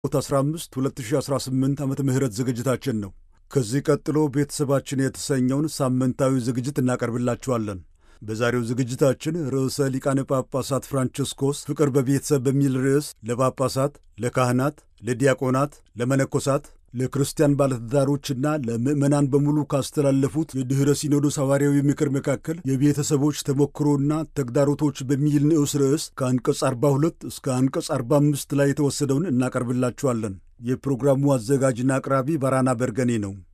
15 2018 ዓመተ ምህረት ዝግጅታችን ነው። ከዚህ ቀጥሎ ቤተሰባችን የተሰኘውን ሳምንታዊ ዝግጅት እናቀርብላችኋለን። በዛሬው ዝግጅታችን ርዕሰ ሊቃነ ጳጳሳት ፍራንቸስኮስ ፍቅር በቤተሰብ በሚል ርዕስ ለጳጳሳት፣ ለካህናት፣ ለዲያቆናት፣ ለመነኮሳት፣ ለክርስቲያን ባለትዳሮችና ለምዕመናን በሙሉ ካስተላለፉት የድኅረ ሲኖዶስ ሐዋርያዊ ምክር መካከል የቤተሰቦች ተሞክሮና ተግዳሮቶች በሚል ንዑስ ርዕስ ከአንቀጽ 42 እስከ አንቀጽ 45 ላይ የተወሰደውን እናቀርብላችኋለን። የፕሮግራሙ አዘጋጅና አቅራቢ ባራና በርገኔ ነው።